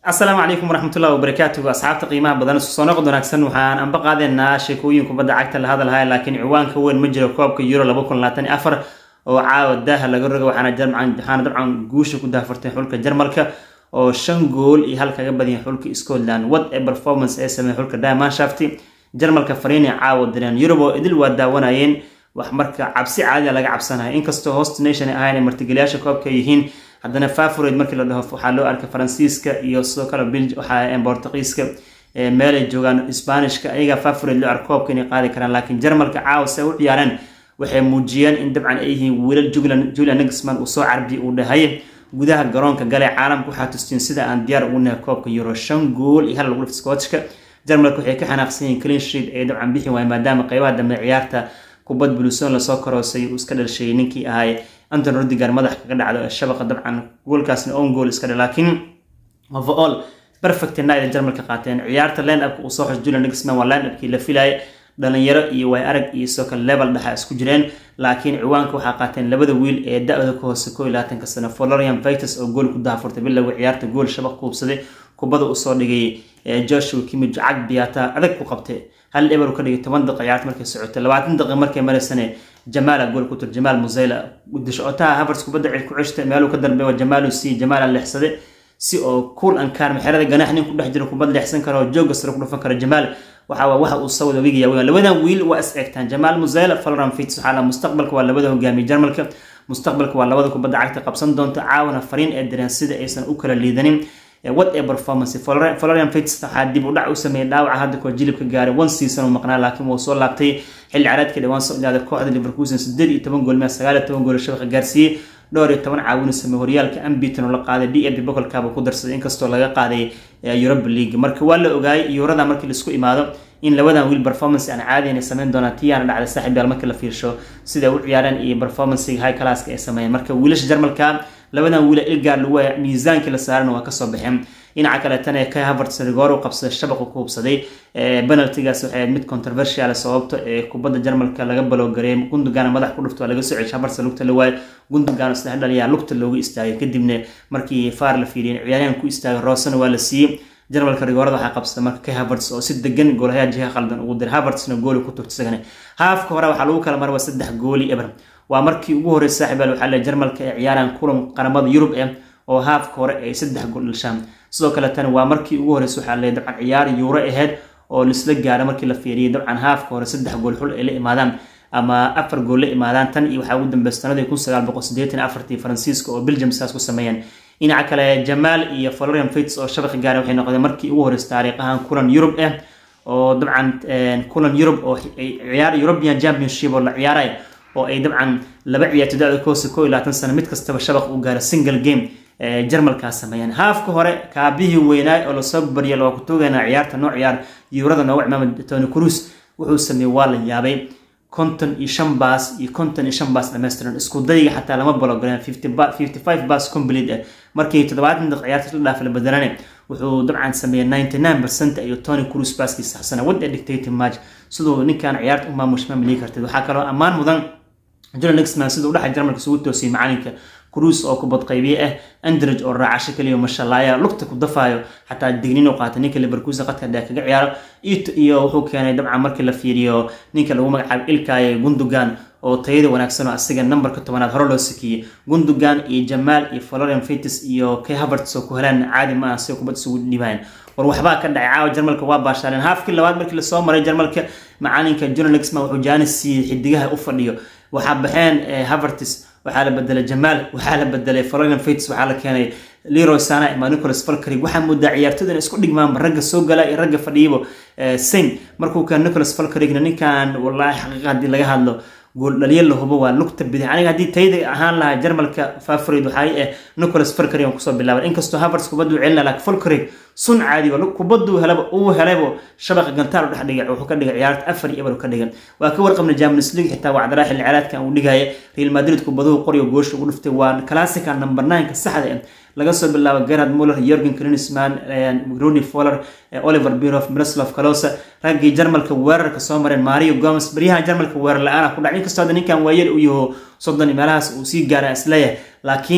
asalaamu calaykum waraxmatullahi wabarakaatuhu asxaabta qiimaha badan isu soo noqod wanaagsan waxaan anba qaadeynaa sheekooyin kubadda cagta la hadalhaya laakiin ciwaanka weyn ma jiro koobka euro laba kun labaatan iyo afar oo caawa daaha laga roga waxaana waxaana dabcan guusha ku daafartay xulka jarmalka oo shan gool iyo hal kaga badiyay xulka scotland what a performance ee sameeyay xulka diamandshaft jarmalka fariinay caawa direen yurub oo idil waa daawanayeen wax marka cabsi caadiya laga cabsanaya inkastoo host nation ay ahayn martigeliyaasha koobka yihiin haddana favorate markii la dhaho waxaa loo arkay faransiiska iyo sidoo kale bil waxaa bortuqiiska meelay joogaan sbanishka ayagaa favorate loo arko koobka inay qaadi karaan laakiin jarmalka caawa se u ciyaareen waxay muujiyeen in dabcan ay yihiin wiilal julian nixman uu soo carbi uu dhahay gudaha garoonka gale caalamka waxaa tustiin sida aan diyaar ugu nahay koobka euro shan gool iyo hal lagu dhifta scootishka jarmalka waxay ka xanaaqsan yihiin clean sheet ay dabcan bixi waayeen maadaama qeybaha dambe ciyaarta kubad buluson lasoo karoosay uu iska dhalshay ninkii ahay anton rodigar madax kaga dhacdo ee shabaqa dabcan goolkaasna on gool iska dha laakiin overall perfect night ay jarmalka qaateen ciyaarta line upka uu soo xos julian nixman waa line upkii la filayay dhalinyaro iyo way arag iyo sidoo kale level dhexa isku jireen laakiin ciwaanka waxaa qaateen labada wiil ee da-da ka hoose koo iyo labaatanka sano florian vitus oo gool ku daafurtay bilowga ciyaarta gool shabaq kuubsaday kubada usoo dhigay joshua kimij cag biyaata adag ku qabtay hal eber ka dhigay toban daqiiqa ciyaarta markay socotay labaatan daqiiqa markay maraysane jamaala gool ku tur jamaal musayla dishotaha havers kubadda cid ku ceshta meeluu ka dambeeya jamaalu si jamaala leexsaday si oo cool ankaar maxerada ganaax nin ku dhex jiro kubad leexsan karo jooga sare ku dhufan karo jamaal waxa waxa uu sawada wigiya weyn labadan wiil waa is eegtaan jamaal musayla florent fitz waxaa la mustaqbalka waa labada hogaamiye jarmalka mustaqbalka waa labada kubadda cagta qabsan doonta caawana fariin ee direen sida aysan u kala liidanin what a performance florian fitz waxaa dib u dhac u sameeyay dhaawaca hadda koo jilibka gaaray one season uu maqnaa laakiin wuu soo laabtay xilli caraadka dhawaan soo ilaaday kooxda liverkusen sideed iyo toban gool mea sagaal iyo toban gool shabaqa gaarsiiyey dhowr iyo toban caawin sameey horyaalka ambiton oo la qaaday d ab bokolkaaba ku darsaday inkastoo laga qaaday europa league marka waa la ogaayay yuurada markii laisku imaado in labadan wiil performance aan caadi inay sameyn doonaan tiyaana dhacday saaxiib yaal markii la fiirsho sida u ciyaareen iyo performancega high classka ay sameeyeen marka wiilasha jarmalka labadan wiila ilgaar lagu waaya miisaankii la saarana waa kasoo baxeen dhinaca kaleetana ee kai havertz rigoor u qabsaday shabaqu ku hubsaday penaltigaas waxay ahayd mid controversial sababto ee kubadda jarmalka laga baloogareey gundogan madax ku dhufto waa laga soo ceshay havertz lugta la waayo gundogan saddex dhaliyaa lugta looga istaagay kadibna markii faar la fiiriyeen ciyaaryahan ku istaagay roosana waa la siiyey jarmalka rigoorada waxaa qabsada marka kai havertz oo si degan goolahayaa jiha qaldan ugu diray havertzna gooli ku turta isagana haafka hore waxaa lagu kala marwa saddex gooli eber waa markii ugu horreysay saaxiibaal waxaa le jarmalka ee ciyaaraan kulan qaramada yurub eh oo haafka hore ay saddex gool dhashaan sidoo kale tan waa markii ugu horreysay waxaa le dabcan ciyaar yuuro ahayd oo laisla gaaro markii la fiiriyay dabcan haafka hore saddex gool xul ay la imaadaan ama afar gool la imaadaan tan iyo waxaa ugu dambeysay sanadii kun sagaal boqol siddeetan afartii faransiiska oo belgium saas ku sameeyeen dhinaca kale jamaal iyo florian fits oo shabaqi gaara waxay noqdeen markii ugu horreysay taariikhahan kulan yurub ah oo dabcan kulan yurub oo ciyaar european championship oo la ciyaaraya oo ay dabcan laba ciyaarto da-da koose koo iyo labaatan sano mid kastaba shabaq u gaara single game jarmalkaa sameeyeen haafka hore kaabihii weynaay oo lasoo baryay waa ku toogaynaa ciyaarta noo ciyaar yuurada nooga cimaamad tony cruz wuxuu sameeyey waa la yaabay konton iyo shan baas iyo konton iyo shan baas dhammaystiran isku dayiga xataa lama balogaleen fifty five baas complete ah markii toddobaatan daqiiq ciyaarta la dhaaf la bedelane wuxuu dabcan sameeyey ninety nine percent iyo tony cruz baaskii saxsana wad a dictating match siduu ninkan ciyaarta u maamush ma maliyi kartid waxaa kaloo ammaan mudan julian nixman siduu udhaxay jarmalka isugu toosiyey macalinka cruise oo kubad qaybiye ah andrij oo raacasho kaliya mashalaaya lugta ku dafaayo xataa dignin u qaatay ninka liverkusen qadka dheer kaga ciyaaro iyo wuxuu keenay dabcan markii la fiiriyo ninka lagu magacaabo ilkaaye gundogan oo tayada wanaagsan oo asiga nambarka tobanaad hore loo sikiyey gundogan iyo jamaal iyo florian fitis iyo kay havertz oo ku helaan caadi ma ah si kubad isugu dhibayan war waxbaa ka dhacay caawa jarmalka waa baashaaleen haafkii labaad markii lasoo maray jarmalka macalinka julian nixman wuxuu jaanis siiyey xidigaha u fadhiyo waxaa baxeen havertz waxaa la bedelay jamaal waxaa la bedelay florian fitis waxaa la keenay leroy sana ima nicholas falkrig waxaa moodaa ciyaartooda in isku dhigmaanba ragga soo gala iyo ragga fadhiyaba sain markuu keen nicholas falkrigna ninkan wallaahi xaqiiqa haddii laga hadlo gool dhaliya la hubo waa lugta bidix aniga haddii tayda ahaan lahaa jarmalka favorid waxay ah nicholas falkrig aan kusoo bilaabay inkastoo havertz kubaddu celina laakiin falkrig sun caadiba kubaddu helaba uu helaybo shabaqa gantaal u dhex dhigay wuxuu ka dhigay ciyaarta afar iyo eber ka dhigan waa ka warqabna champions league xitaa wacdaraa xilli ciyaareedkan uu dhigaya real madrid kubaduhu qoryo goosha ugu dhuftay waa classica number nine ka saxda ah laga soo bilaabo gerhard muller jorgen klinsman roni foller oliver birof miroslav kalosa raggii jarmalka weerarka soo mareen mario gomes baryahan jarmalka weerar la-aan ku dhacay inkastoo hadda ninkan waayeel u yaho soddon meelahaas uu sii gaara isleeyahay laakiin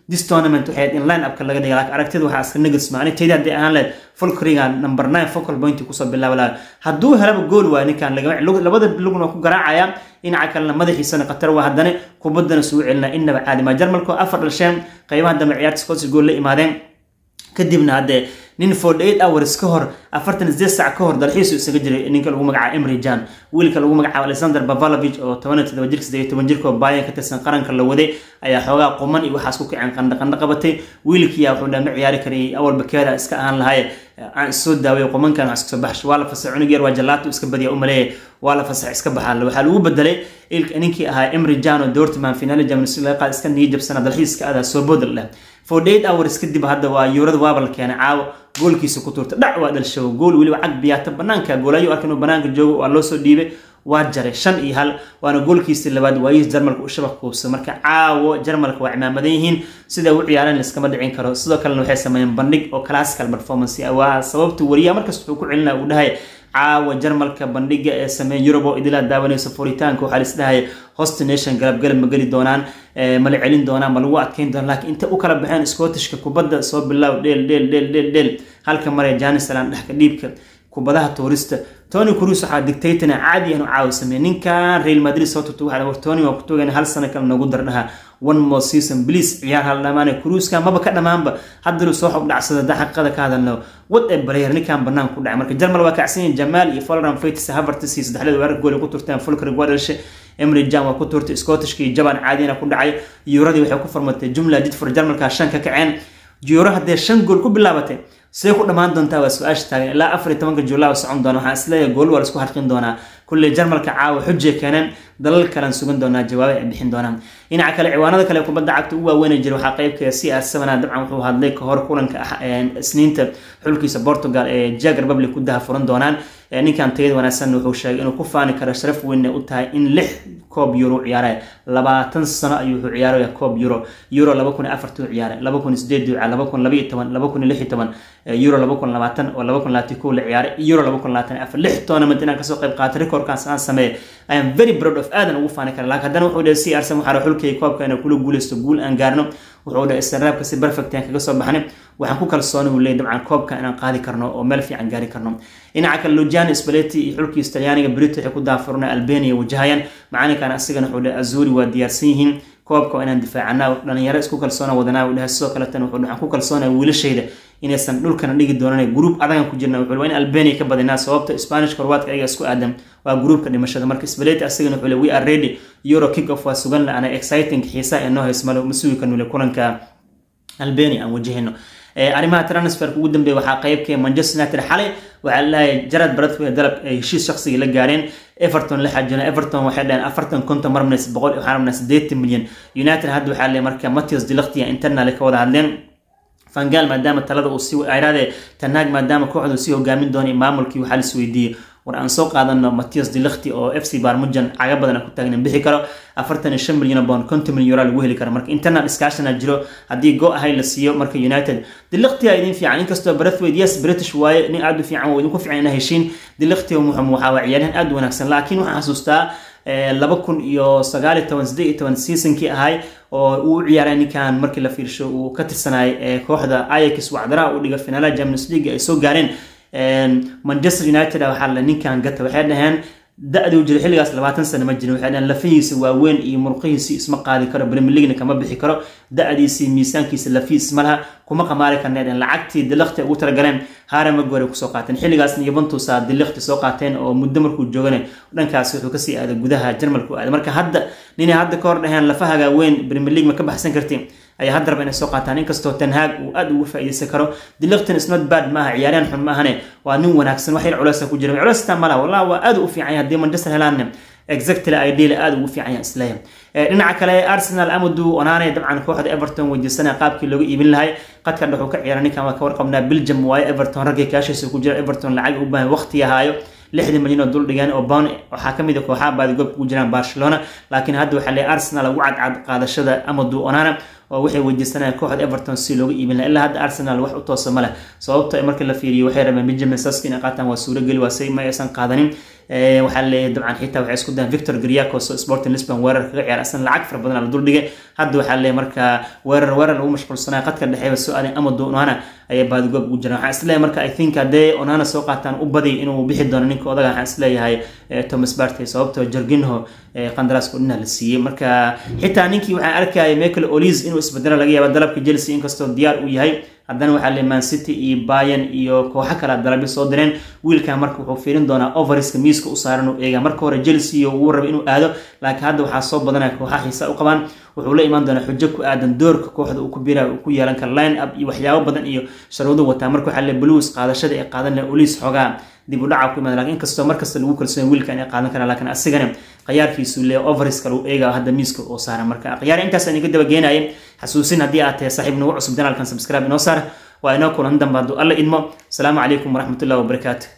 this tournament waxay in line upka laga dhigay laakiin aragtida waxaa iska negasma ani tayda haddii ahaan lehed folkriga number nine focal point kusoo bilaaba laha hadduu helaba gool waa ninkan labada lugna waa ku garaacaya dhinaca kalena madaxiisana khatar waa haddana kubaddana sugu celina inaba caadi maa jarmalku afar dhasheen qaybaha dambe ciyaarta scottish gool la imaadeen kadibna haddee nin forty eight hours ka hor afartan sideed sac ka hor dalxiisu isaga jiray ninka lagu magacaabo emry jan wiilka lagu magacaabo alexander bavalovich oo toban iyo todoba jirka saddeed iyo toban jirka oo baayan ka tirsan qaranka la waday ayaa xoogaa quman iyo waxaas ku kaceen qandha qandha qabatay wiilkiyaa wuxuu dhaa ma ciyaari karayay awalba keeda iska ahaan lahaye aan isoo daaway qumankan wax iska soo baxsho waa la fasax cunug yar waa jalaato iska badiya umaleeya waa la fasax iska baxaa waxaa lagu bedelay ninkii ahaa emry jan oo dortman finaali champions league laga qaad iska niyo jabsana dalxiiska adaa soo boodal leh forty eight hours kadib hadda waa yuurada waaba la keenay caawo goolkiisa ku tuurta dhac waa dhalshow gool weliba cag biyaata banaanka goolayo arka inuu banaanka joogo waa loo soo dhiibay waa jaray shan iyo hal waana goolkiisii labaad waayihiis jarmalka u shabaq kuubsa marka caawo jarmalka waa cimaamadan yihiin sida u ciyaareen laiskama dhicin karo sidoo kalena waxay sameeyeen bandhig oo classical performance waa sababta wariyaha markasta wuxuu ku celinaya uu dhahay caawa jarmalka bandhiga ee sameeya yurub oo idilaa daawanaysa furitaanka waxaa lisdhahaya host nation galabgalab ma geli doonaan mala celin doonaan ma lagu adkeyn doonaan laakiin inta u kala baxeen scottishka kubadda soo bilaaw dheel dheel dheel dheel dheel halka maraya janisaland dhexka dhiibka kubadaha tuurista tony cruz waxaa dictatona caadi anu caawi sameeyay ninkan real madrid soo turta waxaa war tony waa ku toogayna hal sano kale noogu dardhaha one more season please ciyaar hal dhamaane cruiska maba ka dhamaanba haddanu soo xob dhacsada da xaqiiqada ka hadalno wad ee bareer ninkan banaan ku dhacay marka jarmal waa kacsan yihin jamaal iyo folran faitis havertis iyo saddexdeed weerar gool ku turteen fulkrig waa dhashay emry jan waa ku turtay scottishka iyo jaban caadiyana ku dhacay yuuradii waxay ku farmatay jumla didfor jarmalka shan ka kaceen yuuro haddee shan gool ku bilaabatay see ku dhammaan doontaa waa su-aasha taagan ilaa afar iyo tobanka juulaa socon doona waxaan isleeyahay gool waa laisku harqin doonaa kulley jarmalka caawa xujay keeneen dalal kalean sugan doonaa jawaaba ay bixin doonaan dhinaca kale ciwaanada kale kubadda cagta u waaweyn jira waxaa qeybka c r sevena dabcan wuxuu hadlay kahor kulanka isniinta xulkiisa portugal ee jag republic ku daha furan doonaan ninkan tayada wanaagsan wuxuu sheegay inuu ku faani karo sharaf weynna u tahay in lix koob euro ciyaaraya labaatan sano ayuu wuxuu ciyaaraya koob euro euro laba kun iyo afartuu ciyaaray laba kun iyo sideed duuca laba kun laba iyo toban laba kun iyo lix iyo toban euro laba kun labaatan oo laba kun labaatan kow la ciyaaray euro laba kun labaatan afar lix tournament inaan kasoo qayb qaatay recordkaas aan sameeyay I am very proud of aadan ugu faani kara laakiin haddana wuxuu dhahay si arsan waxaa xulkay koobka inaan kula guuleysto guul aan gaarno wuxuu dhahay istaraabka si perfect aan kaga soo baxnay waxaan ku kalsoonay uu leeyahay dabcan koobka inaan qaadi karno oo meel fiican gaari karno dhinaca kale Luciano Spalletti iyo xulkiisa Talyaaniga Brito waxay ku daafurna Albania wajahayaan macalinkan asigana wuxuu dhahay Azuri waa diyaarsan yihiin koobka waa inaan difaacana dhalinyaro isku kalsoona wadanaa uu dhahay sidoo kale tan wuxuu waxaan ku kalsoonay wiilashayda inaysan dhulkana dhigi doonan gruub adagan ku jirna wuxuu waa in Albania ka badinaa sababta Spanish Croatia ayaga isku aadan waa gruubka dhimashada marka Spalletti asigana wuxuu leeyahay we are ready Euro kick off waa sugan la ana exciting xiisa ee noo haysmalo masuugi kan wile kulanka Albania aan wajahayno arrimaha transferka ugu dambeeya waxaa qeybka Manchester United xalay waxaa leeyahay Gerrard Bradford dalab ay heshiis shakhsiga la gaareen Everton la xajina Everton waxay dhaheen afartan konton mar minus boqol waxaan rabnaa siddeetan milyan United hadda waxaa leeyahay marka Matthias de Ligt internal ka wada hadleen fangaal maadaama talada uu sii ayraade tanaag maadaama kooxdu sii hogaamin doonay maamulkii waxaa la isweydiiyey war aan soo qaadano Matthias de Ligt oo FC Barmujan caga badan ku taagnan bixi karo afartan iyo shan milyan bond konton milyan euro lagu heli karo marka internal discussion jiro haddii go ahay la siiyo marka United de Ligt yaa idin fiican inkastoo Braithwaite yes British waaye nin aad u fiican oo idinku fiican inay heshiin de Ligt wuxuu waxaa waa ciyaaryahan aad u wanaagsan laakiin waxaan xasuustaa laba kun iyo sagaal iyo toban siddeed iyo toban seasonkii ahay oo uu ciyaaray ninkan markii la fiirsho uu ka tirsanay kooxda Ajax wacdaraha u dhiga finaalaha Champions League ay soo gaareen Manchester United waxaa la ninkan gata waxay dhaheen da-duu jira xilligaas labaatan sano ma jirin waxay dhaheen lafihiisa waaweyn iyo murqihiisi isma qaadi karo Premier League kama bixi karo da-diisi miisaankiisa lafiis ma laha kuma qamaari karneen lacagtii dilaqti ugu talagaleen haare magore kusoo qaateen xilligaasna Juventus aa dilaqti soo qaateen oo muddo markuu joogane dhankaas wuxuu kasii aaday gudaha Jarmalku aaday marka hadda ninay hadda ka hor dhaheen lafahaga weyn Premier League ma ka baxsan kartiin ayaa hadda raba inay soo qaataan inkastoo Ten Hag uu aad ugu faa'iideysan karo Dilliqton is not bad maaha ciyaaryahan xun maahane waa nin wanaagsan wax yar culays ku jira culays ta malaha wallahi waa aad u fiican yahay haddii Manchester helaan exactly ideal aad ugu fiican yahay isleeyahay dhinaca kale Arsenal Amadou Onana dabcan kooxda Everton wajisana qaabkii looga iibin lahay qadka dhaxu ka ciyaaray ninkan waa ka warqabnaa Belgium waaye Everton ragga kaashiisa ku jira Everton lacag u baahan waqti yahayo lixdan milyan oo dul dhigeen oo pound waxaa ka mid ah kooxaha baadi goob ku jiraan Barcelona laakiin hadda waxaa leeyahay Arsenal ugu cadcad qaadashada Amadou Onana oo waxay weydiisanayaan kooxda everton si looga iibin laha ilaa hadda arsenal wax u toosa ma leh sababto marka la fiiriyo waxay rabeen benjamin saski inay qaataan waa suurageli waa say ma aysan qaadanin waxaa leeyahay dabcan xitaa waxay isku dayan victor griacos oo sporting lisbon weerar kaga ciyaar asna lacag fara badan la duldhigay hadda waxaa leeyahay marka weerar weerar lagu mashquulsanaya qadka dhexeeba soo aadan amado onana ayaa baadigoob ugu jiraan waxaan isleeyahay marka i think haddee onana soo qaataan u badi inuu bixi doono ninka odaga waxaan isleeyahay thomas bartey sababtoo jorginho qandaraaska udhina la siiyey marka xitaa ninkii waxaan arkaya michael olis inuu isbedelo laga yaaba dalabka chelsea inkastoo diyaar uu yahay haddana waxaa le man city iyo bayan iyo kooxo kale dalabyo soo direen wiilkan marka wuxuu fiirin doonaa overiska miiska u saaran uu eega marka hore chelsea uu raba inuu aado laakiin hadda waxaa soo badanaya kooxaha xiisa u qabaan wuxuu la imaan doonaa xujo ku aadan doorka kooxda uu ku bira uu ku yeelan kara line up iyo waxyaabo badan iyo sharuudo wataa marka waxaa le blues qaadashada ay qaadan lahe olis xoogaa dib u dhaca ku imaada lakin inkastoo markasta lagu kalsoon wiilka inay qaadan karaan laakiin asigana khiyaarkiisu le overiska lagu eega hadda miiska oo saaran marka khiyaar intaas aan iga dabageenayay xasuusin haddii aad tahay saaxiib nagu cusub janaalkan subscribe inoo saar waa inoo kulan dambe hadduu alla idmo asalaamu calaykum waraxmatullahi wabarakaatu